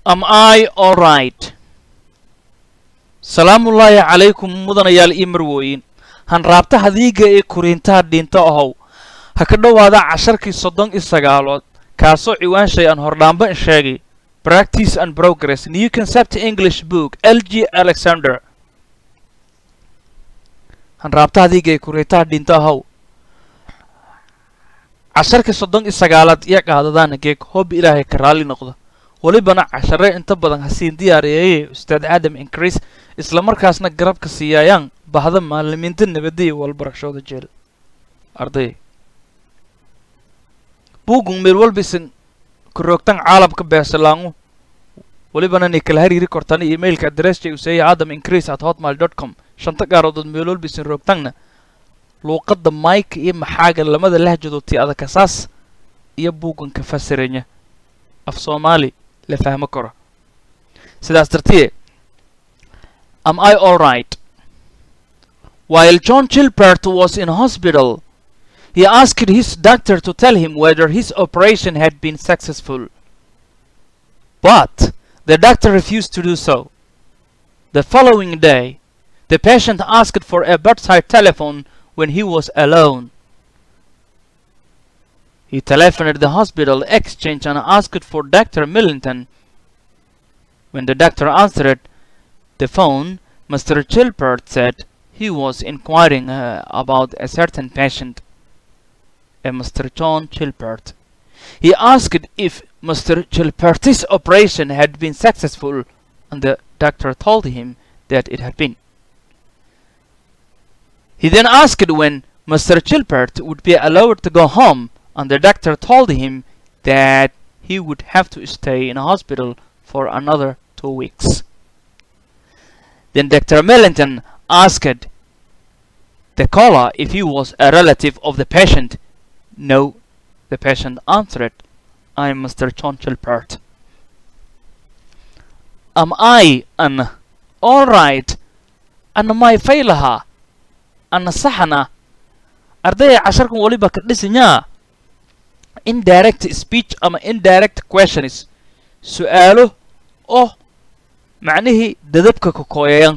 am i all right salaamullaahi calaykum mudanayaal io marwooyin hanraabta hadiiga ee kuriintaha dhiinta ahow ha ka dhowaada casharkii soddon iyo sagaalood kaasoo ciwaanshay aan hordhaamba in sheegay practice and progress new concept english book l g alexander hanraabta hadiiga ee kuriintaha dhiinta ahow casharkii soddon iyo sagaalaad iyo qaadadaana geeg hoobi ilaahay ka raalli noqda welibana cashare inta badan hasiin diyaareeyay ustaad aadam increase islamarkaasna garabka siiyaayaan bahda maalimiinta nabadiya walbarashooda jeel arday buugun meel walbisan karoogtan caalamka beesalaangu welibana nay kala hariiri kortana emailka adressja useeya adam increase at hotmail dot com shanta gaarodood meel walbisan roogtanna luuqadda mayka iyo maxaaga lamada lahjadood tii adakasaas iyo buuganka fasiranya af soomaali la fahmo karo sidaas dartiye am i all right while john chilbert was in hospital he asked his doctor to tell him whether his operation had been successful but the doctor refused to do so the following day the patient asked for a bedside telephone when he was alone he telephoned the hospital exchange and asked for Dr. Millington. When the doctor answered the phone, Mr. Chilpert said he was inquiring uh, about a certain patient, a Mr. John Chilpert. He asked if Mr. Chilpert's operation had been successful, and the doctor told him that it had been. He then asked when Mr. Chilpert would be allowed to go home and the doctor told him that he would have to stay in a hospital for another two weeks. Then Dr. Millington asked the caller if he was a relative of the patient. No, the patient answered, I am Mr. John Chilpert. Am I an alright? An my failaha? An saxana? ardaya casharkan waliba ka dhisanyaa indirect speech ama indirect questions su-aalo oo macnihii dadabka ka kooyayan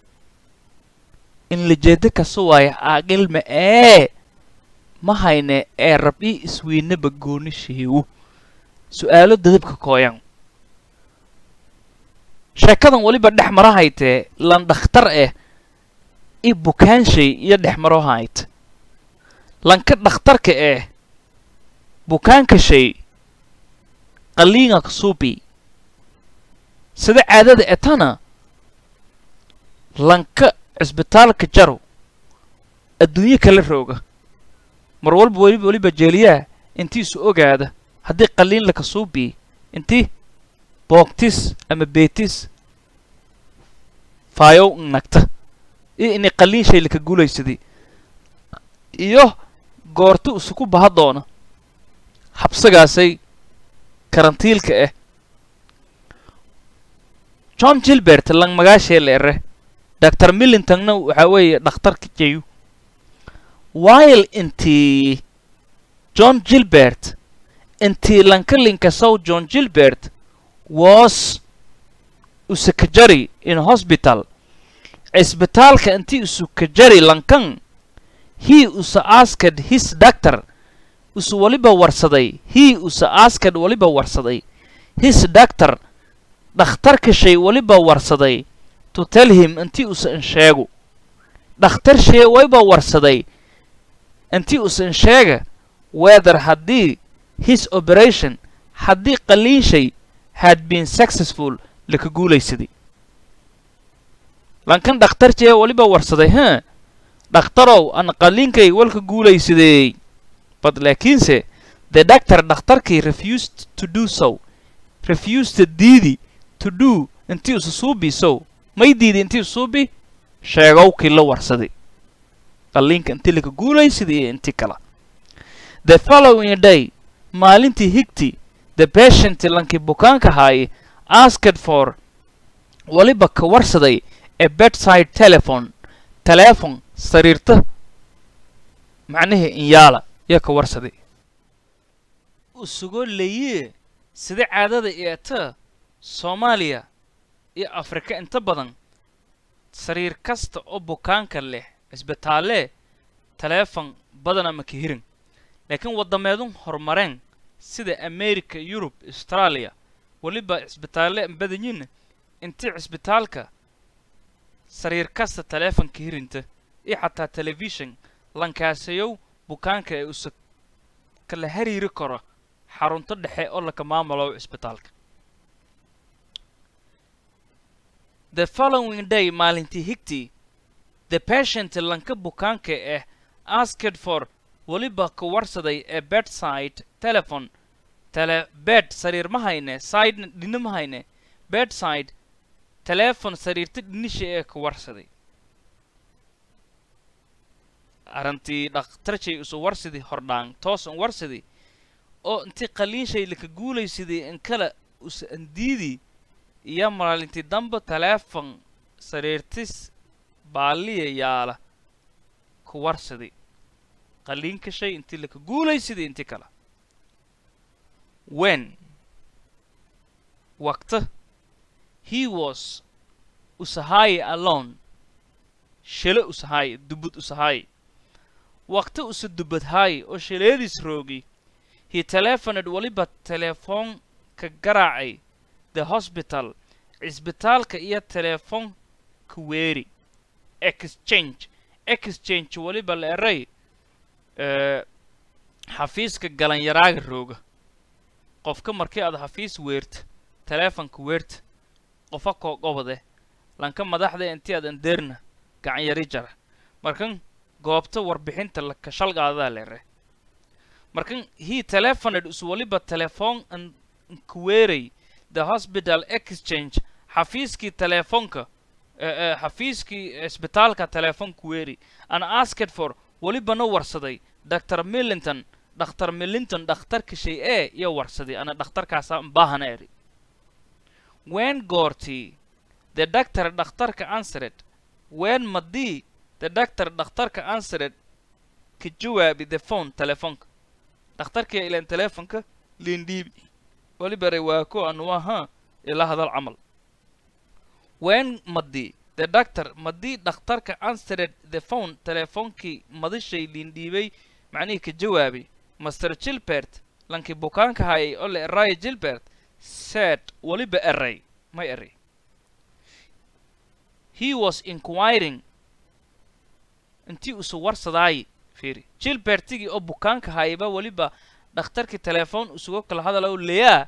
in lajeeda kasa waayo aaqilma ee ma hayne ee rab-i isweynaba gooni sheewu su-aalo dadabka kooyan sheekadan weliba dhex maro haytee lan dhakhtar ah i bukaanshay iyo dhex maro hayt lanka dhakhtarka ah bukaanka shay qaliinga kasuubi sida caadada etana lanka cisbitaalka jaro adduunyo kala rooga mar walba weliba weliba jeeliyaa intiisu ogaada haddii qaliin la kasuubi intii boogtis ama beetis faayow nagta iyo inay qaliin shay laka guulaysaday iyo goorti isuku baha doona habsagaasay karantiilka ah john gilbert lang magaashee la ere dr millingtonna waxaa weeye dhakhtarka jeyu while intii john gilbert intii lankalinka sow john gilbert was usakajari in hospital cisbitaalka intii usukajari lankan he usa asked his doctor usu waliba warsaday he usa asked waliba warsaday his doctor dhakhtarka shay waliba warsaday to tell him intii usa insheegu dhakhtar shay waliba warsaday intii usa insheega whether haddii his operation haddii qaliin shay had been successful laka guulaysaday lankan dhakhtar jee waliba warsaday ha dhakhtarow an qaliinkay walka guulaysadey but laakiinse the doctor dhakhtarkii refused to do so refused diidi to do intii usa suubi so may diidi intii usuubi sheegowkii la warsaday qaliinka intii laka guulaysaday iyo intii kala the following day maalintii higti the patient lankii bukaanka haaye asked for waliba ka warsaday a bedside telephone telephone sariirta macnihii inyaala yaa ka warsaday u sugo leye sida caadada eeta soomaaliya iyo afrika inta badan sariir kasta oo bukaanka leh cisbitaalee taleefon badana ma ka hirin laakiin waddameedun horumareen sida america yurub australia weliba cisbitaalle badanyiin intii cisbitaalka sariir kasta taleefon ka hirinta iyo xataa telefishon lankaasayow bukaanka ee usa kala hariiri karo xarunto dhexe oo laka maamulo cisbitaalka the following day maalintii higtii the patient lanka bukaanka ah asked for weliba ka warsaday ee bedside telephone tele bed sariir ma hayne side dhina ma hayne bedside telephone sariirta dhinisha ee ka warsaday arrintii dhakhtarjay usu warsidii hordhaan toosan warsidii oo intii qaliinshay laka guulaysidii in kale usa andiidii iyo maalintii damba teleefon sariirtis baaliya yaala ku warsidii qaliinka shay intii laka guulaysidii intii kale when waqta he was usahaye alone shele usahaye dubud usahaye waqti usa dubadhaay oo shaleediis roogi he telefoned weliba telefoonka garaacay the hospital cisbitaalka iyo telefoonka weeri exchange exchange weliba la eray xafiiska galanyaraaga rooga qofka markii aad xafiis weerta teleefonka weerta qofa koo gobode lanka madaxda intii aad andeerna gacan yari jara markan goobta warbixinta laka shalgaadaa leere markan he telefoned is weliba telefoon nkuweeray the hospital exchange xafiiskii telefoonka xafiiskii isbitaalka telefoon kuweeri an asked for welibana warsaday dr millington dhakhtar millington dhakhtarka shay ee iyo warsaday ana dhakhtarkaasa baahana eri wen goortii the doctor dhakhtarka answered wen madii the doctor dhakhtarka answered ka jawaabi the phone telefoonka dhakhtarkii ilan telefoonka liindhiibi welibare waa ko anuwaha ila hadal camal wen madii the doctor madii dhakhtarka answered the phone telefoonkii madishay liindhiibay macnihii ka jawaabay master gilbert lankii bukaanka hayay oo la eraayo gilbert said weliba eray may eray he was inquiring intii usu warsadaay fiiri gilbertigii oo bukaanka hayaba weliba dhakhtarkii telefoon usugo kala hadala leyaa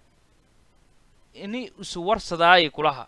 ini usu warsadaayi kulaha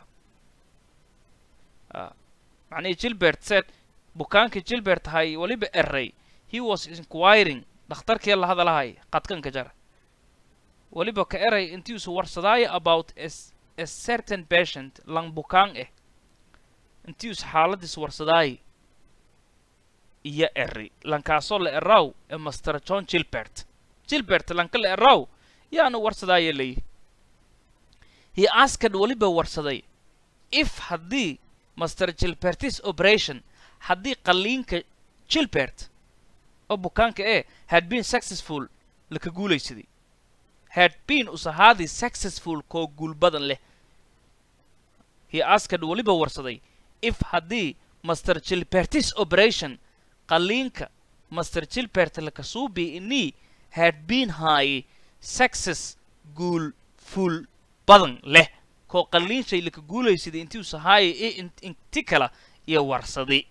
macnihii gilbert said bukaankii gilbert hay weliba eray he was inquiring dhakhtarkii la hadalahay qadkanka jara weliba ka eray intii usu warsadaayo about a certain patient lang bukaan eh intii us xaaladiis warsadaayi iyo eri lankaasoo la eraw ee master john gilbert gilbert lanka la eraw yaanu warsadaayo leeyi he asked weliba warsaday if haddii master gilbertis operation haddii qaliinka gilbert oo bukaanka ee had been successful laka guulaysaday had been usahaadii successful koo guul badan leh he asked weliba warsaday if haddii master gilbertis operation qaliinka master gilbert lakasuubi inii had been high success guul full badan leh koo qaliinshay laka guulaysaday intii usahaaya i inti kala iyo warsaday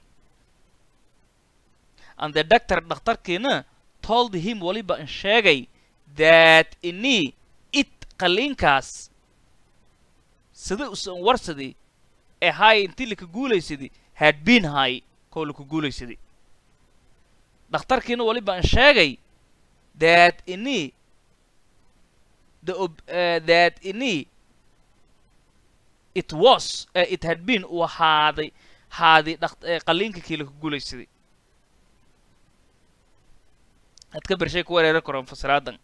and the doctor dhakhtarkiina told him weliba in sheegay that inii it qaliinkaas sida usan warsaday ee haay intii laka guulaysaday had been high koo laka guulaysaday dhakhtarkiina weliba in sheegay that inii the uh, that inii it was uh, it had been uu ahaaday haadi qaliinka kii laka guulaysaday ad ka bershay ku wereeri karo fasiraadan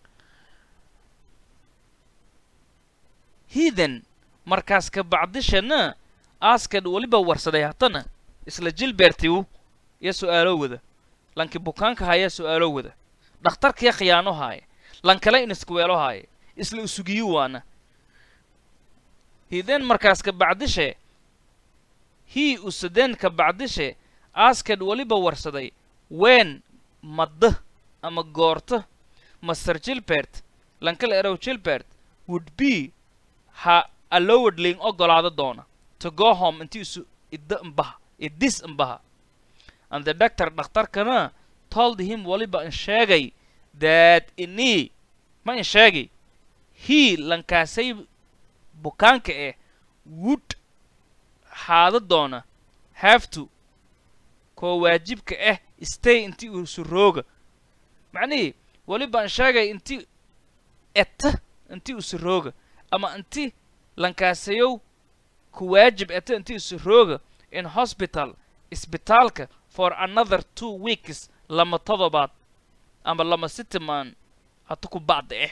heathen markaas ka bacdishana askad weliba warsaday haddana isla jilbertiu iyo su-aalo wada lankii bukaanka hayaa su-aalo wada dhakhtarkiya khiyaano haaya lankale in iskuweelo haaya isla usugiyi waana he then markaas ka bacdishe he use then ka bacdishe asked weliba warsaday wen madda ama goorta master gilbert lankala erow gilbert would be ha allowed ling ogolaado doona to go home intii isu idda imbaha idis imbaha and the doctor dhakhtarkana told him waliba in sheegay that ini ma in sheegay he lankaasay bukaanka eh would haada doona have to koo waajibka ah stay intii uu surooga macnihii weliba in sheegay intii eta intii uu surooga ama inti lankaasayow ku waajib eta intii uu surooga in hospital isbitaalka for another two weeks lama todobaad ama lama sitimaan hata ku bacda eh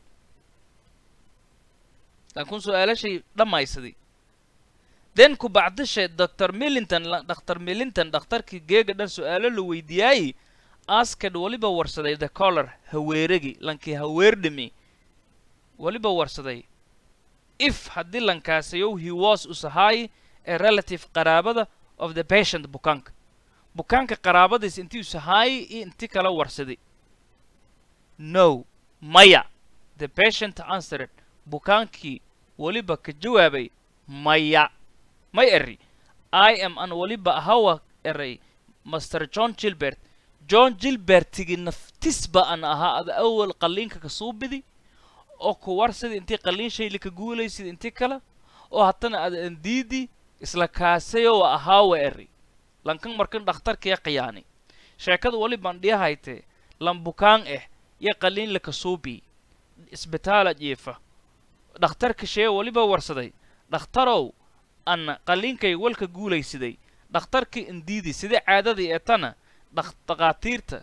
laakiin su-aalashay dhammaysaday then ku bacdishe dr millington dr millington dhakhtarkii geega dhan su-aalo la weydiiyaayey asked weliba warsaday the collar haweeragi lankii haweerdhimi weliba warsaday if haddii lankaasayow he was usahaay a relative qaraabada of the patient bukaanka bukaanka qaraabadiis intii usahaayay iyo intii kala warsaday no maya the patient answered bukaankii weliba ka jawaabay maya may eri i am an weliba ahawa eray master john gilbert john gilbertigi naftisba an ahaa ada awal qalliinka ka suubidi oo ku warsida intii qalliin shayli ka guulaysid intii kale oo haddana ada andiidi isla kaasayo wa ahaawa eri lankan markan dhakhtarkaya khiyaani sheekada welibaan dhiyahaytee lan bukaan ah iyo qalliin laka suubi isbitaala jiifa dhakhtarka shee weliba warsaday dhakhtarow anna qalliinkay walka guulaysiday dhakhtarkii indiidi sidai caadadii ee tana dhakhaatiirta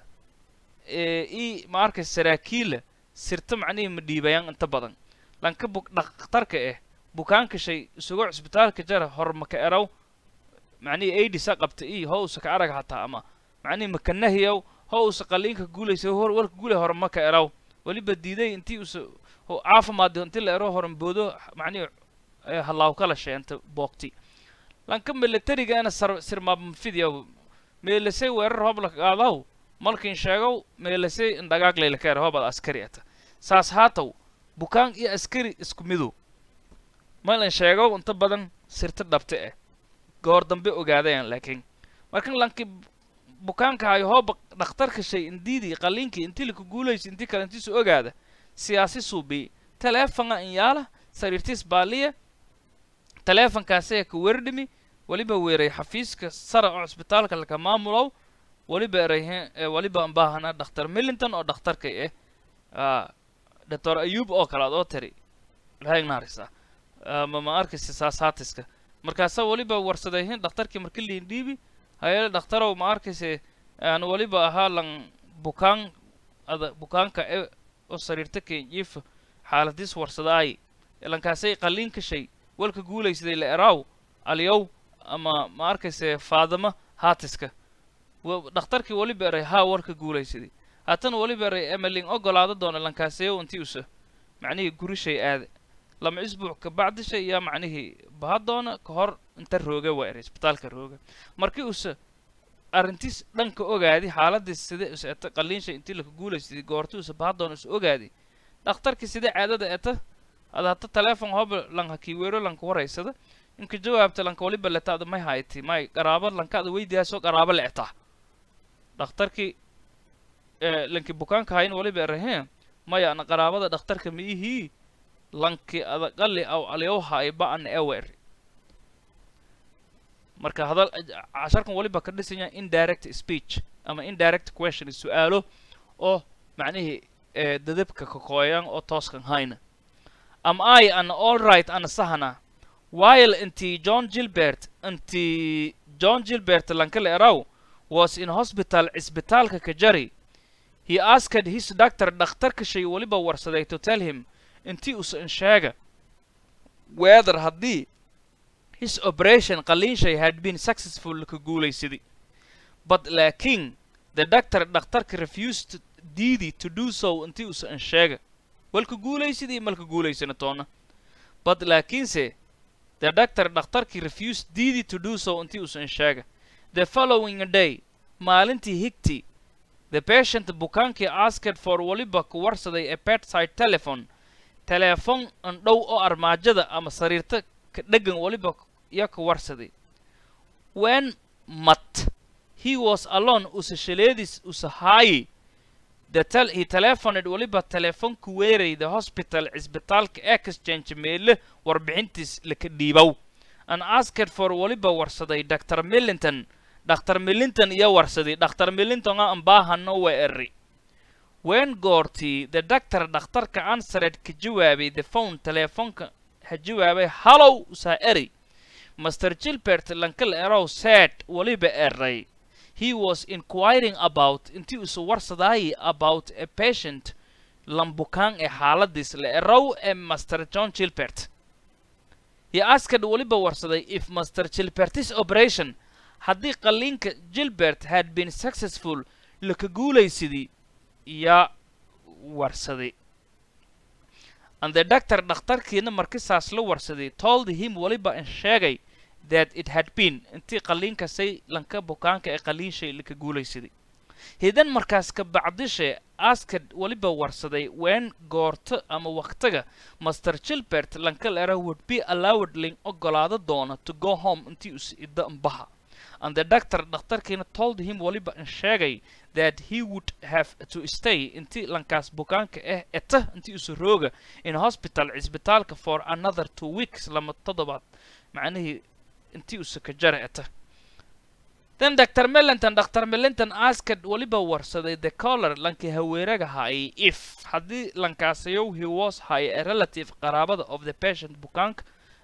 ii ma arkay saraakiila sirta macnihii ma dhiibayaan inta badan lanka bu dhakhtarka ah bukaanka shay isugo cisbitaalka jara hormaka eraw macnihii aidisa qabta ii ho usa ka arag hataa ama macnihii makanahiyow ho usa qalliinka guulaysa hor walka guulay hormaka eraw weliba diiday intii usa caafimaad intii la ero horanboodo macnihii halaaw kala sheenta boogti lanka milatarigana sar sirmaabmafidiyaw meelasay weerar hobla qaadaw malkin sheegow meelasay indhagaaglaylakeer hobad askari ata saas haataw bukaan iyo askari isku midow malin sheegow inta badan sirta dhabta ah goor dambe ogaadayaan laakiin markan lanki bukaanka hayo hooba dhakhtarka shay indiidii qalliinkii intii laka guulaysa intii kale intiisu ogaada siyaasi suubi taleefona inyaala sariirtiis baaliya taleefonkaasaya ka werdhimi weliba weeray xafiiska sara oo cisbitaalka laka maamulow weliba erayhe weliba baahana dhakhtar millington oo dhakhtarkay ah doctor ayub oo kale ad oo tiri lahagnarisa ma ma arkaysa saasaatiska markaasa weliba warsadayhin dhakhtarkii marka liin dhiibi hayale dhakhtarow ma arkayse aan weliba ahaa lan bukaan ada bukaanka e oo sariirta kenjiifa xaaladiis warsadaay lankaasay qalliinka shay walka guulaysaday la eraaw aliyow ama ma arkayse faadama haatiska dhakhtarkii weliba eray haa warka guulaysaday haatan weliba eray emeling ogolaado doona lankaasayow intii usa macnihii gurishay aade lama isbuuc ka bacdisha iyo macnihii baha doona ka hor inta rooga waa eray isbitaalka rooga markii usa arrintiis dhanka ogaadi xaaladiis sida us eta qalliinsha intii laka guulaysaday goorti usa baha doona is ogaadi dhakhtarkii sida caadada eta ada hata taleefon hoba lanka kiiweero lanka waraysada inka jawaabta lanka waliba letaada may hayti may qaraabo lankaada weydiyaasoo qaraabo leetaa dhakhtarkii lanki bukaanka hayn waliba eraheen maya ana qaraabada dhakhtarka ma ihii lanki adaqali aw alyowha ay ba-an ewer marka hadal casharkan waliba ka dhisanya indirect speech ama indirect question su-aalo oo macnihii dadabka kakooyan oo tooskan hayna am i an all right ana sahana while intii john gilbert intii john gilbert lankale eraw was in hospital cisbitaalka ka jari he asked his doctor dhakhtarka shay weliba warsaday to tell him intii usa in sheega whether haddii his operation qalliinshay had been successful ka guulaysaday but laakiin the doctor dhakhtarka refused diidi to do so intii usa in sheega walka guulaysadii malka guulaysana toona but laakiinse the doctor dhakhtarkii refused diidi to do so intii uusan sheega the following day maalintii higti the patient bukaankii asked for waliba ku warsaday a bedside telephone teleefon andhow oo armaajada ama sariirta ka dhegan waliba iyo ka warsaday when mat he was alone usa shaleedis usa haayi the tel he telephoned waliba telefonku weeray the hospital cisbitaalka exchange meele warbixintiis laka dhiibow and asked for waliba warsaday dr millington dr millington iyo warsaday dr millington a ambaahano we eri wen goortii the doctor dhakhtarka answered ka jawaabay the phone teleefonka ha jawaabay hallow usaa eri master gilbert lankal erow said waliba eray he was inquiring about intii usu warsadaayi about a patient lambukaan ee xaaladiis la erow ee master john gilbert he asked waliba warsaday if master gilbertis operation haddii qalliinka gilbert had been successful laka guulaysidii yaa warsaday and the doctor dhakhtarkiina markisaas la warsaday told him waliba in sheegay that it had been intii qalliinkasay lanka bukaanka ee qalliinshay laka guulaysaday hidan markaas ka bacdishe askad waliba warsaday ween goorto ama waktiga master gilbert lankal era would be allowed ling ogolaado doona to go home intii us idda ambaha and the doctor dhakhtarkiina told him waliba in sheegay that he would have to stay intii lankaas bukaanka ah eta intii usu rooga in hospital cisbitaalka for another two weeks lama toddobaad macnihii intii usa ka jara eta then dr millington dr millington asked waliba warsaday the collar lankii haweeraga haayay if haddii lankaasayow he was hay a relative qaraabada of the patient bukaanka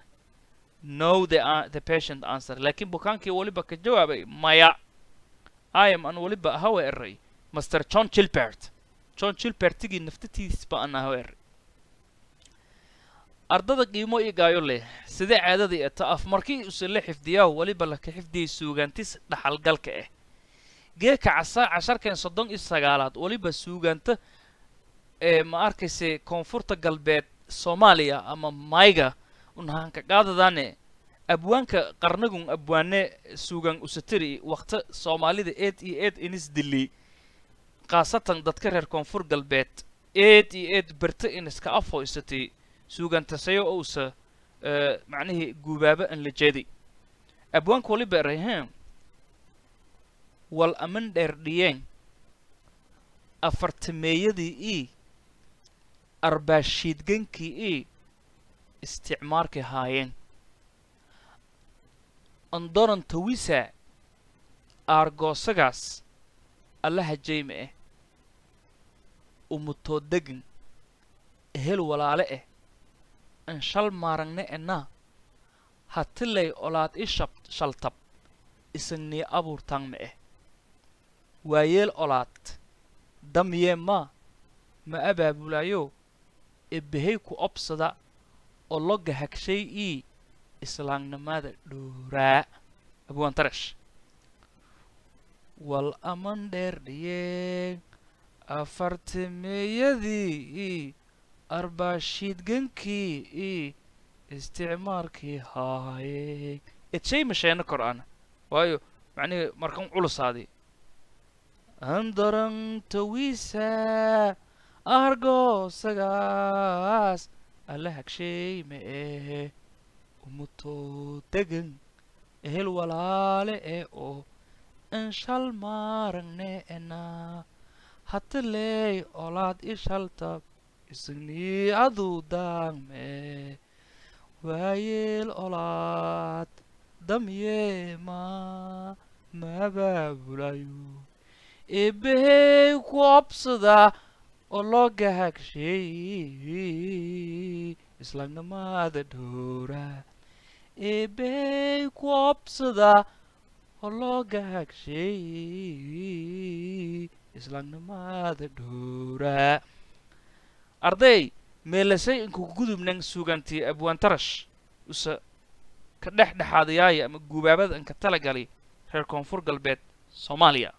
no the, uh, the patient answer laakiin bukaankii waliba ka jawaabay maya i am an waliba hawe eray master john gilbert john gilbertigii naftatiisba an hawe eray ardada qiimo iyo gaayo leh sidee caadadii eta af markii use la xifdiyaa waliba laka xifdiyay suugaantis dhaxalgalka ah geeka casa casharkan soddon iyo sagaalaad waliba suugaanta ee ma arkayse koonfurta galbeed soomaaliya ama mayga unhaanka qaadadaane abwaanka qarnagun abwaane suugan usatiri wakta soomaalida eed iyo eed inis dili khaasatan dadka reer koonfur galbeed eed iyo eed berta iniska afhoysatay suugantasayo ousa macnihii guubaaba an la jeeday abwaanka waliba erahem wal aman dheerdhiyeen afartameeyadii ii arbaashiidgankii ii isticmaarkay haayeen andoran tawisa aargoosagaas allaha jayme ah umutoo degan ehel walaale ah an shal maaragne enaa hatilay olaad i shab shaltab isagnii abuurtaangme ah waayeel olaad damyee maa ma abaabulaayo ebehay ku obsada oo loga hagshay ii islaamnimada dhowraa abwaan tarash wal aman dheer dhiyeen afartameeyadii ii arbaashiidgankii ii isticmaalkii haayey edshay masheena kor ana waayo macnihii markan culusaadii andaran tawisa argoosagaas alla hagshay ma ehe umutoo degan ehel walaale ee oo inshal maaragne enaa hatiley olaad ishaltab isagnii aduu daangme waayeel olaad damyeema maabaabulayo eebahey ku obsada oo looga hagshay islaamnimada dhowra eebahey ku obsada oo looga hagshay islaamnimada dhowra arday meelasay inku gudubnan suugantii abwaantarash usa ka dhex dhexaadayaaya ama guubaabada inka talagalay reer koonfur galbeed soomaaliya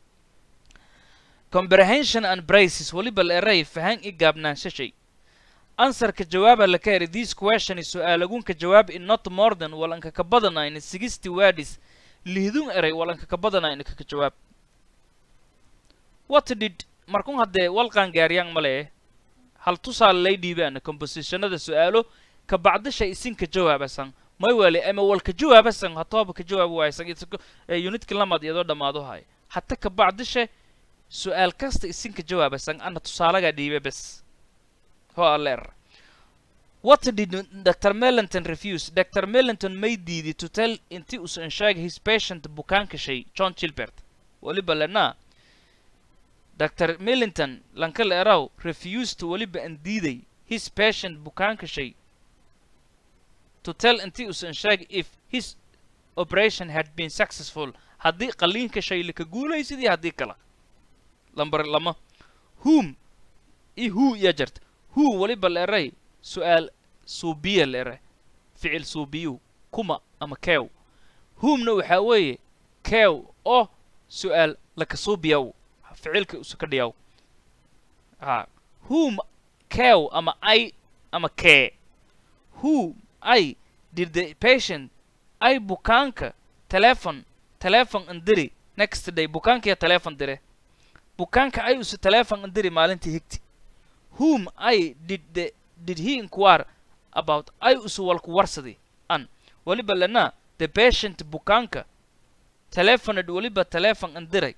comprehension and braces weliba la eray fahan i gaabnaanshashay answerka jawaaba la ka heri this question is su-aalagunka jawaab in not more than walanka ka badanayn sixty words lihdun eray walanka ka badanayn kaka jawaab what did markun haddee walqaan gaariyaan male hal tusaale lay dhiibaana compositionada su-aalo ka bacdisha isinka jawaabasan may wali ama walka jawaabasan hatooba ka jawaab waaysan unitka lamad iyadoo dhammaado hay hata ka bacdisha su-aal kasta isinka jawaabasan ana tusaalagaa dhiibe bes ho aleer what did dr melanton refuse dr melanton may diidi to tell inti usan sheegay his patient bukaanka shay john gilbert weliba lenaa dr melinton lankal eraw refused weliba an diiday his patient bukaanka shay to tell inti usan sheegay if his operation had been successful haddii qaliinka shay laka guulaysidii haddii kala lambar lama whom i who iya jarta who weliba la eray su-aal suubiya la eray ficil suubiyu kuma ama kew whomna waxaa weeye kew oo su-aal laka suubiyaw ficilka usu ka dhiyaw ha whom kew ama i ama kee who i did the patient ay bukaanka telefon telefon andiri next day bukaankiya telefon dire bukaanka ay usu telefon andiri maalintii higti whom i did the did he inquire about ay usu walku warsadi an weliba lana the patient bukaanka telefonad weliba telefon andiray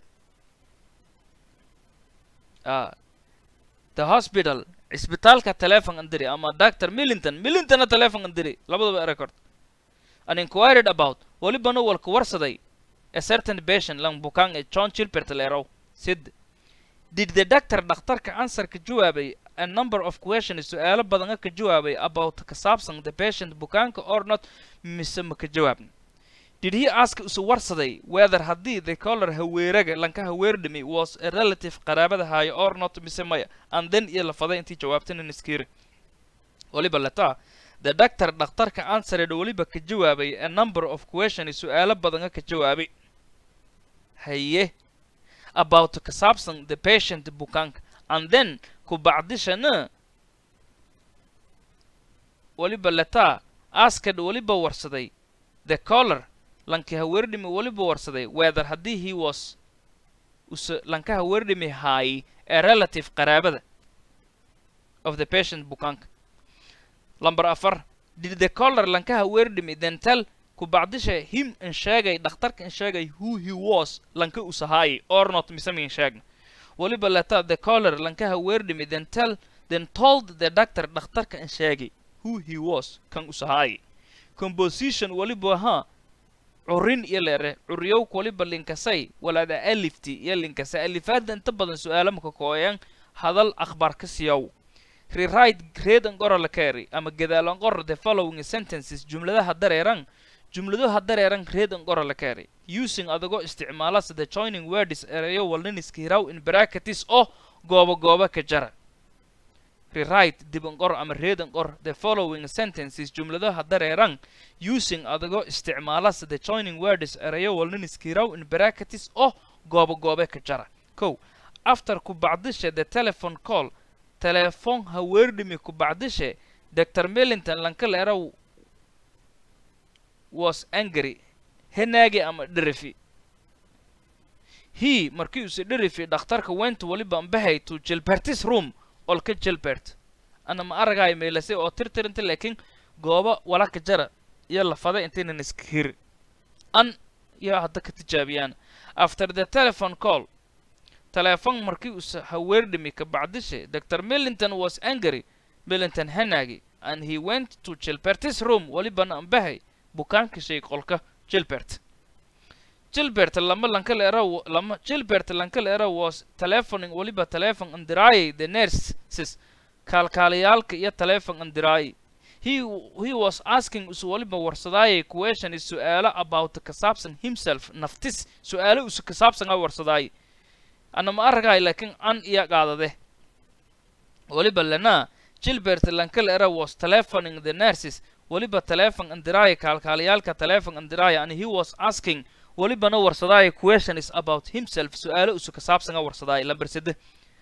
uh, the hospital cisbitaalka telefon andiri ama dr millington millingtona telefon andiri labadaba record an inquired about welibana walka warsaday a certain patient lang bukaan ee john gilbert leerow sid did the doctor dhakhtarka answerka jawaabay a number of questions su-aalo badana ka jawaabay about ka saabsan the patient bukaanka or not mise ma ka jawaabna did he ask isu warsaday whether haddii the color haweeraga lanka haweerdhimi was a relative qaraabada haayo or not mise maya and then iyo lafaday intii jawaabtana niskiri weliba letaa the doctor dhakhtarka answered weliba ka jawaabay a number of questions su-aalo badana ka jawaabay haye about ka saabsan the patient bukaanka and then ku bacdishana weliba letaa asked weliba warsaday the color lanka haweerdhimi weliba warsaday whether haddii he was us lanka haweerdhimi haay a relative qaraabada of the patient bukaanka lamber afar did the color lanka haweerdhimi then tell ku bacdisha him in sheegay dhakhtarka in sheegay who he was lanka usahaayay or not mise min sheegna weliba leta the color lanka haweerdhimi then tell then told the doctor dhakhtarka in sheegay who he was kan usahaayay composition weliba ahaa curin iyo leere curiyowk waliba linkasay walaada alifti iyo linkasay alifaadda inta badan su-aalo maka kooyan hadal akhbaar ka siyaw rewrite read and qora la carry ama gadaalan qor the following sentences jumladaha dareeran jumladaha dareeran read and qora la carry using adagoo isticmaala sida joining words erayo walniniska hiraw in bracketis oo gooba gooba ka jara rewrite diban qor ama read and qor the following sentences jumladaha dareeran using adagoo isticmaala sida joining words erayo walniniska hiraw in bracketis oo gooba goobe ka jara kow after ku bacdisha the telephone call telefoon haweerdhimi ku bacdishe dr millington lankaleera was angry henaagi ama dherifi he markii use dherifi dhakhtarka went waliba ambahay to gilbertis room olka gilbert ana ma aragaay meelasay oo tirtirinta laakiin gooba walaka jara iyo lafada intaynan iska hiri an iyo hadda ka tijaabiyaan after the telephone call teleefon markii use haweerdhimi ka bacdishe dr millington was angry millington henaagi and he went to gilbertis room walibana ambahay bukaanka shay qolka gilbert gilbert lama lankaleera lama gilbert lankaleera was telephoning waliba telephone andiraayay the nurses kaalkaalayaalka iyo telephone andiraayay he he was asking usu waliba warsadaayay question is su-aalo about ka saabsan himself naftis su-aalo usu ka saabsan a warsadaayay ana ma aragaay laakiin an iya qaadade waliba lana gilbert lankaleera was telephoning the nurses waliba telephone andiraaya kaalkaalayaalka telephone andiraaya and he was asking walibana warsadaaya question is about himself su-aalo usu ka saabsan a warsadaaya lamber sede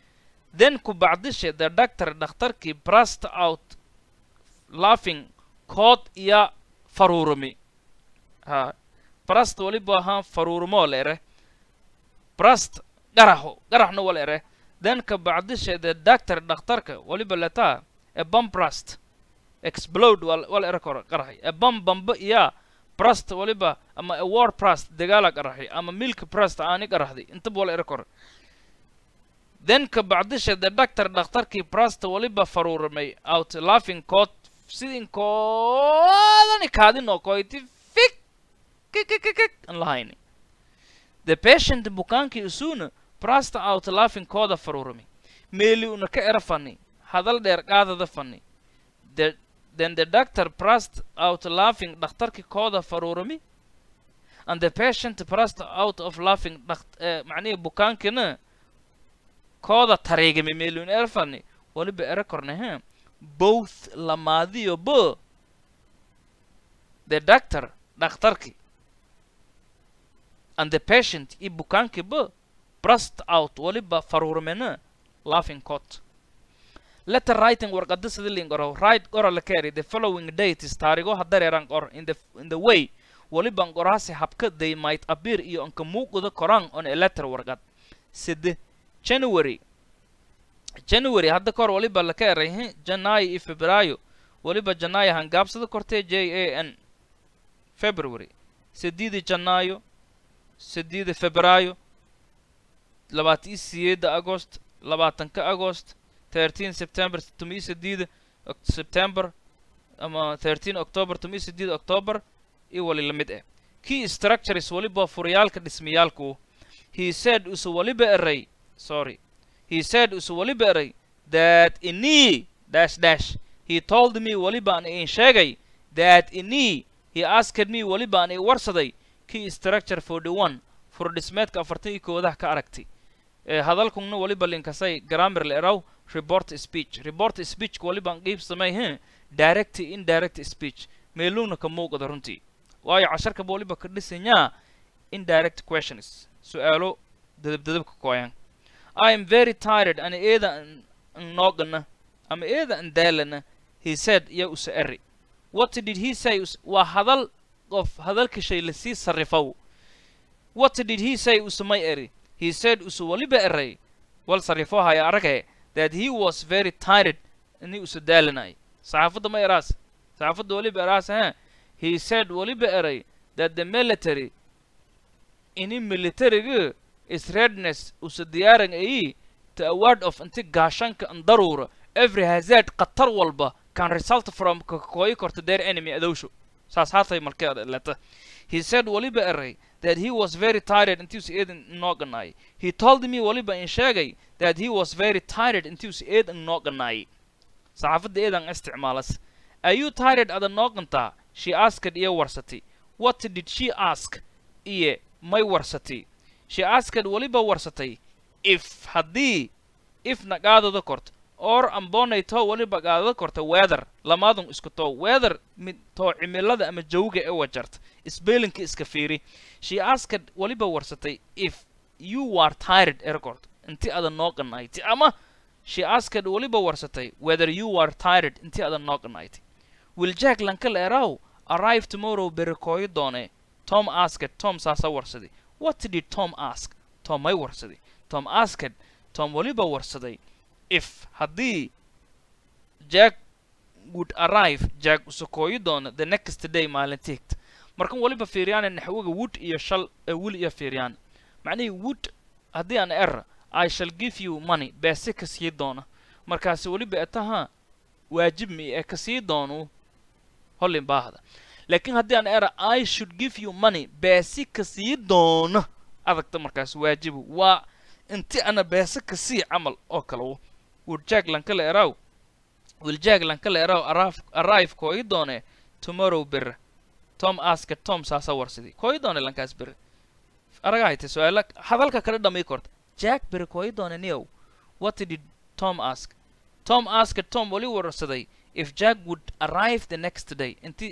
then ku bacdishe the doctor dhakhtarkii brust out laughing kood iyo faruurumi ha brust waliba ahaan faruurumoo la ere brust garaxo garaxna wala ere then ka bacdishe the doctor dhakhtarka waliba letaa a bum brust explode wal wala ere koro qaraxay a bum bamba iya brust waliba ama a war brust dagaala qaraxay ama milk brust aani qaraxday intaba wala ere koro then ka bacdisha the doctor dhakhtarkii brust waliba faruuramay out laughing coat sidin koodani kaadinoo koyti fik kikikikik an lahayni the patient bukaankii isuuna brust out laughing kooda faruuramay meeli una ka era fani hadal dheer qaadada fani the then the doctor pressed out laughing dhakhtarkii kooda faruurami and the patient pressed out of laughing dhakt- eh, macnihii bukaankina kooda tareegami meelun erfani waliba ere kornehe both lamaadiyo bo the doctor dhakhtarki and the patient i bukaanki bo brust out waliba faruurmena laughing cot letter writing warqada sida liin qoro write qora la carry the following dates taarigo hadareeran qor in the in the way waliban qoraasi habka they might appear iyo anka muuqda koraan on a letter warqad side january january hadda kahor waliba la ka eray hi janaayo iyo febraayo waliba janaayo hangaabsada kortee j a n february sideedi janaayo sideedi febraayo labaatan iyo sideeda agost labaatanka agost 13 september tomiyo sideeda Oc- september ama 13 october tomiyo sideeda october iyo wali la mid ah key structures waliba furayaalka dhismayaalku he said usu waliba eray sorry he said usu waliba eray that ini dash dash he told me waliba aan iin sheegay that ini he asked me waliba aan i warsaday key structure 41 fur dhismeedka afartan iyo koodaha ka aragtay ee hadalkuna waliba linkasay grammar la eraw report speech report speech waliba aan qiib samay he direct iyo indirect speech meeluna ka muuqda runtii waayo casharka waliba ka dhisanyaa indirect questions su-aalo dadabdadabka kooyan I am very tired and eeda an noogana ama eeda an daalana he said ya usa eri what did he say us- waa hadal qof hadalka shay lasii sarrifow what did he say usamay eri he said usa waliba eray wal sarrifo haya arage that he was very tired ini usa daalanay saxaafadda ma eraas saxaafadda waliba eraas ha he said waliba eray that the military ini militariga is readiness usa diyaaran ayi to a word of inti gaashanka an daruura every hazard khatar walba can result from ka kooyi korto their enemy adowsho saas haatay markeeda leta he said waliba eray that he was very tired intiusa eedan nooganay he told me waliba in sheegay that he was very tired intiusa eedan nooganay saxaafadda eedan isticmaalas are you tired ada noogantaa she asked iyo warsatay what did she ask iyo may warsatay she asked waliba warsatay if haddii if na qaadada korto or ambonay too waliba qaadada korta weather lamaadun isku too weather mid too cimilada ama jawga ee wajarta spellinka iska fiiri she asked waliba warsatay if you are tired erkort inti ada noo qanayti ama she asked waliba warsatay whether you are tired inti ada noo qanayti will jack lanka leeraw arrive tomorrow berikooyo doone tom asked tom saasa warsaday what did tom ask tom may warsaday tom asked tom waliba warsaday if haddii jack would arrive jack usakooyi doono the next day maalinta higta markan waliba fiiryaane naxwiga wood iyo shal ee wil iyo fiiryaan macnihii wood haddii aan er i shall give you money beese ka sii doona markaasi weliba etaha waajib mi ee ka sii doonu hollin baahda laakiin haddii aan era i should give you money beesi ka sii doono adagta markaas waajibu waa inti ana beese ka sii camal oo kale wo woodjack lankala eraw wiljack lankala eraw arrive arrive kooyi doone tomorrow bere tom aska tom saasa warsidii kooyi doone lankaas bere aragahayte su-aala hadalka kala dhamay korta jack bere kooyi doone niyow what did tom ask tom aska tom wali warsaday if jack would arrive the next day inti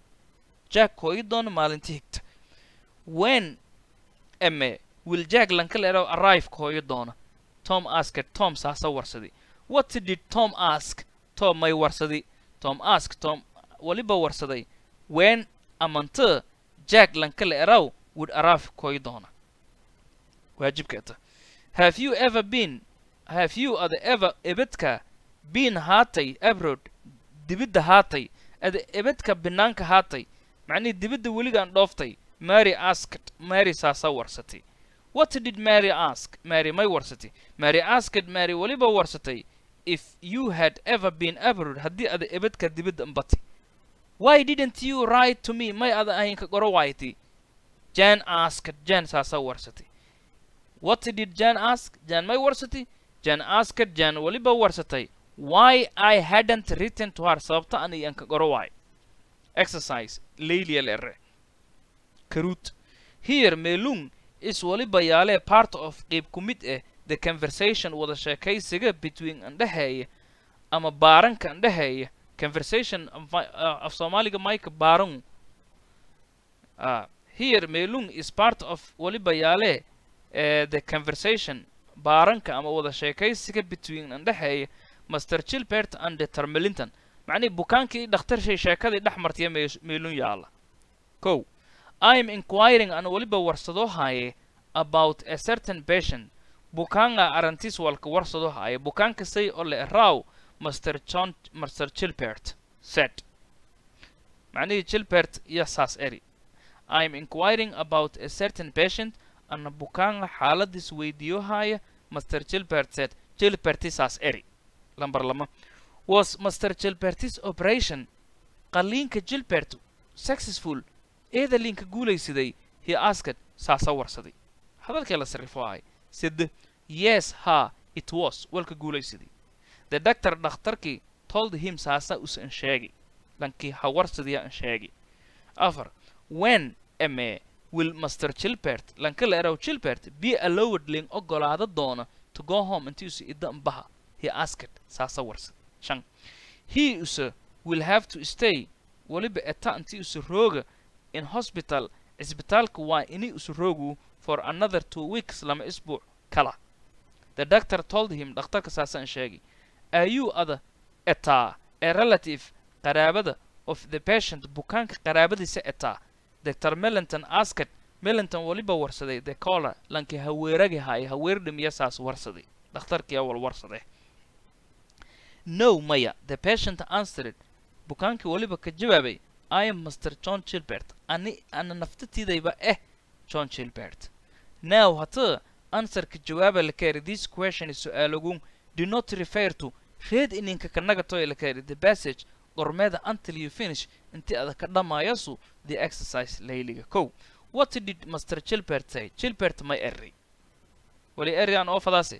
jack kooyi doono maalinti higta when eme will jack lankala eraw arrive kooyi doona tom asked tom saasa warsaday what did tom ask tom may warsadi tom ask tom waliba warsaday when amante jack lankale eraw would arrive koy doona waajibkeeta have you ever been have you ada ever ebedka been haatay abroad dibidda haatay ada ebedka banaanka haatay macnihii dibidda weligaan dhooftay mary asked mary saasa warsatay what did mary ask mary may warsatay mary asked mary weliba warsatay if you had ever been abroad haddii ada ebedka dibidda mbati why didn't you write to me may ada ahinka qoro waaytay jan asked jan saasa warsatay what did jan ask jan may warsatay jan asked jan weliba warsatay why i hadn't written to her sababta an iyanka qoro waay exercise laylia lere karut here melung is waliba yaalee part of qeyb ku mid ah the conversation wada sheekaysiga between andhexeeya ama baaranka andhexeeya conversation af soomaaliga mayka baaran uh, here melung is part of waliba yaalee uh, the conversation baaranka ama wada sheekaysiga between andhexeeya master chilbert and dr melinton macnihii bukaankii dhakhtarshay sheekadii dhex martiya meelun yaalla kow im inquiring an waliba warsadoo haaye about a certain patient bukaanga arantis walka warsadoo haaye bukaanka say oo le raw master john master chilbert said macnihii chilbert iyo saas eri im inquiring about a certain patient ana bukaanga xaaladiis weydiiyo haaya master chilbert said chilberti saas eri lambar lama was master gilbertis operation qaliinka gilbert successful eedaliinka guulaysaday he asked saasa warsaday hadalkee la sarrifo ahay side yes ha it was walka guulaysaday the doctor dhakhtarkii told him saasa usan sheegi lankii ha warsadiya an sheegi afar when ame will master gilbert lanka la eraw gilbert be allowed ling ogolaada doona to go home intiisu idda mbaha he asked saasa warsad shan he use will have to stay waliba eta inti use rooga in hospital cisbitaalka waa ini use roogu for another two weeks lama isbuuc kala the doctor told him dhakhtarka saasaan sheegay are you ada etaa a relative qaraabada of the patient bukaanka qaraabadiisa etaa dr melinton asked melinton waliba warsaday the collar lankii haweeragi haaya haweerdhimiya saas warsaday dhakhtarkii awal warsade no maya the patient answered bukaankii waliba ka jawaabay i am master john gilbert ani ana naftatidayba eh john gilbert now hata answerka jawaaba la kaeri this question is su-aalogun do not refer to reed ininka kanagatoy la kaeri the passage qormeeda until you finish intii ada ka dhamaayasu the exercise layliga kow what did master gilbert say gilbert may eri wali eri aan oo fadaase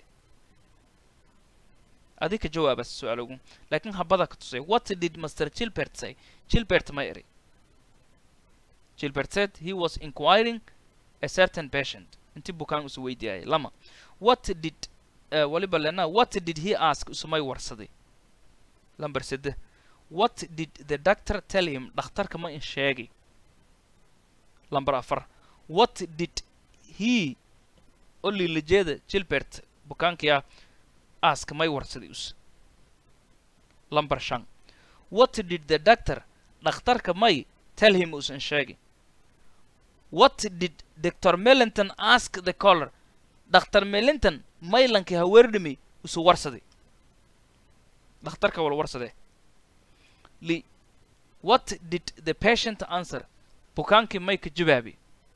adi ka jawaaba su-aalogu laakiin habada ka tusay what did master gilbert say gilbert may eri gilbert said he was inquiring a certain patient inti bukaan usu weydiiyay lama what did uh, waliba lena what did he ask usumay warsaday lamber sede what did the doctor tell him dhakhtarka ma in sheegay lamber afar what did he oli lajeeda gilbert bukaankiya ask may warsaday us lamber shan what did the doctor dhakhtarka may tell him usan sheegay what did dr melinton ask the collar dr melinton maylankii haweerdhimi usu warsaday dhakhtarka wal warsadee li what did the patient answer bukaankii may ka jawaabi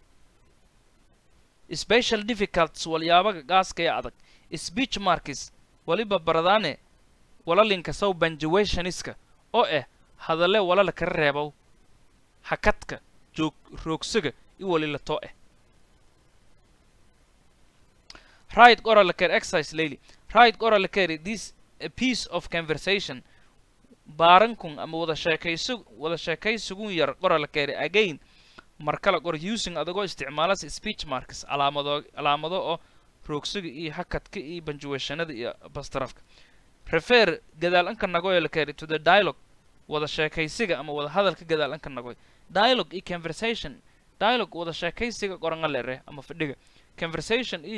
special difficulties walyaabaga gaaskaya adag speech markis waliba baradaane walalinka sow banjuationiska oo ah hadalle walala kala reebow hakadka joog roogsaga i walilatoo ah right oral care exercise layli right oral care this a piece of conversation baarankun ama wada sheekaysu wada sheekaysugun yar qoral care again markala qor using adagoo isticmaalas speech marks calaamado calaamado oo roogsiga iyo hakadka iyo banjuweeshanada iyo bastarafka refer gadaal anka nagoy la kari to the dialogue wada sheekaysiga ama wada hadalka gadaal anka nagoy dialogue iyo conversation dialogue wada sheekaysiga qoranga lere ama fadhiga conversation iyo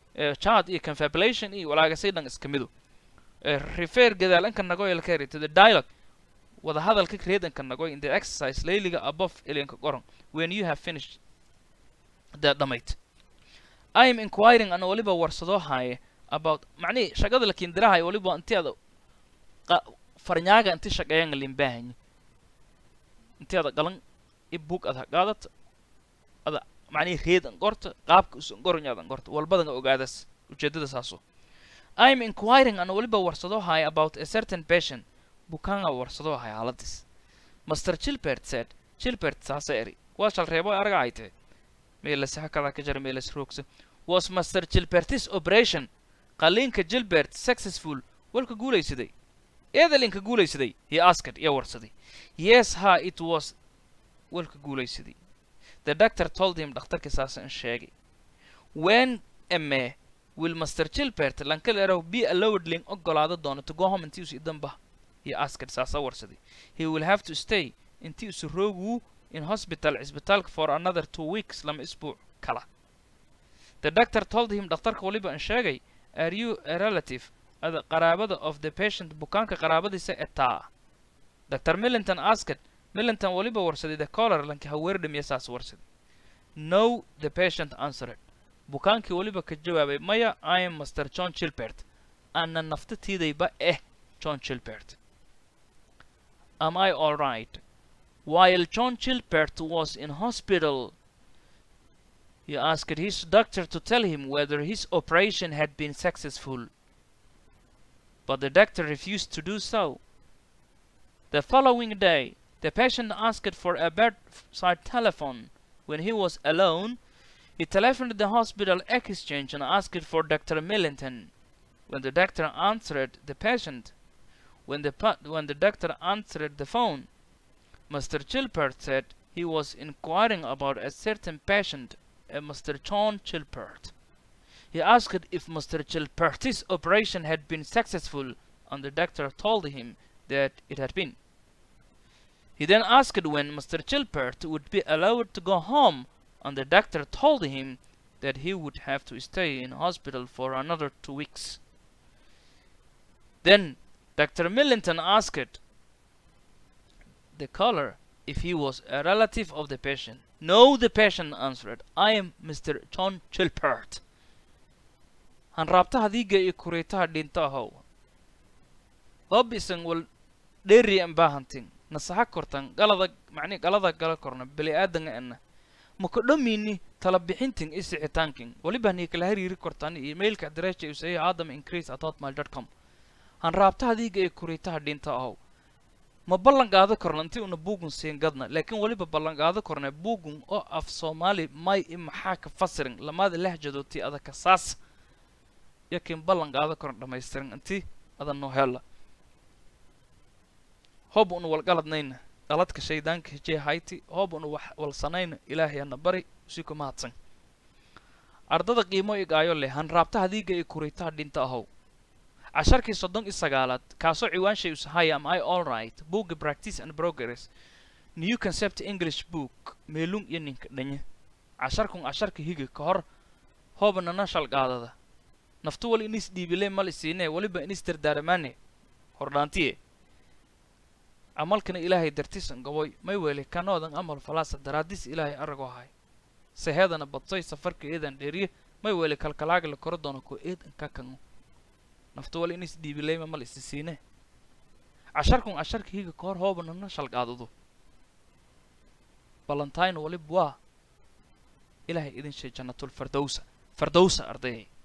chart iyo confabulation iyo walaagasay dhan iska midu refer gadaal anka nagoy la carry to the dialogue wada hadalka creadanka nagoy in the exercise layliga above alienka qoran when you have finished the dhammayt I am inquiring ana waliba warsado haaye about macnihi shaqada la kindirahay waliba inti ada farnyaaga inti shaqeeyan limbaahanyi inti ada galan i book ada qaadata ada macnihi reedan qorta qaabka usan qoranyaadan qorta walbadan ogaadas ujeedada saaso I am inquiring ana waliba warsado haaye about a certain patient bukaanga warsado haaye xaaladis Master Chilpert said Chilpert saasa eri waa shal reebo araga ay tahay meelas hakada ka jira meelas roogsa was Master Chilpert's operation qaliinka Gilbert successful walka guulaysaday eedalinka guulaysaday he asked iyo warsaday yes ha it was walka guulaysaday the doctor told him dhakhtarka saasa in sheegay when ame will Master Chilpert lankalero be allowed lin ogolaado doono to go home intii usi damba he asked saasa warsaday he will have to stay intii usi roogu in hospital cisbitaalka for another two weeks lama isbuuc kala the doctor told him dhakhtarka waliba in sheegay are you a relative ada qaraabada of the patient bukaanka qaraabadiisa etaa dr millington asked millington waliba warsaday the collar lanka haweerdhamiya saas warsaday no the patient answered bukaankii waliba ka jawaabay maya i am master john chilbert ana naftatiidayba eh john chilbert am i all right while john chilbert was in hospital he asked his doctor to tell him whether his operation had been successful but the doctor refused to do so. The following day, the patient asked for a bedside telephone. When he was alone, he telephoned the hospital exchange and asked for Dr. Millington. When the doctor answered the patient, when the when the doctor answered the phone, Mr. Chilpert said he was inquiring about a certain patient, a Mr. John Chilpert. He asked if Mr. Chilpert's operation had been successful, and the doctor told him that it had been. He then asked when Mr. Chilpert would be allowed to go home, and the doctor told him that he would have to stay in hospital for another two weeks. Then Dr. Millington asked the caller if he was a relative of the patient. No, the patient answered, I am Mr. John Chilpert. hanraabtaha diiga iyo kuriitaha dhinta ahow hob isan wal dheeri an baahantin nasaxa kortan galada macni galada gala korna beli aadanga ana maka dhamini tala bixintin i sixitaankin waliba nii kala hariiri kortan emailka addressa usay adam increase at hotmail dot com hanraabtaha diiga iyo kuriitaha dhinta ahow ma ballan qaado korna intii una buugun siin gadna laakiin waliba ballan qaado korna buugun oo af soomaali may i maxaa ka fasirin lamaada lahjadooti adaka saas yakin ballan qaado koran dhammaystiran intii adan noo hella hoob unu walgaladnayna qaladka shaydaanka hejee hayti hoob unu wax walsanayna ilaahayana bari usii ku mahadsan ardada qiimo igaayo leh hanraabtaha diiga iyo kuriitaha dhinta ahow casharkii soddon iyo sagaalaad kaasoo ciwaanshay usahaya am i all right booga practice and progress new concept english book meelung iyo ninka dhanye casharkun casharka higa ka hor hoobanana shalqaadada naftu wal inis dhiibile mal isiine waliba inis dardaaramaane hordhaantiye camalkana ilaahay dartisan gaboy may weli kanoodan amal falaasa daraadis ilaahay arago ahay seheedana badsoy safarka eedan dheeriye may weli kalkalaaga la koro doono ko eedan ka kango naftu wal inis dhiibileyma mal isi siine casharkun casharka higa ka hor hoobanana shalqaadado ballantayn walib waa ilaahay idin shay jannatul fardowsa fardowsa ardayay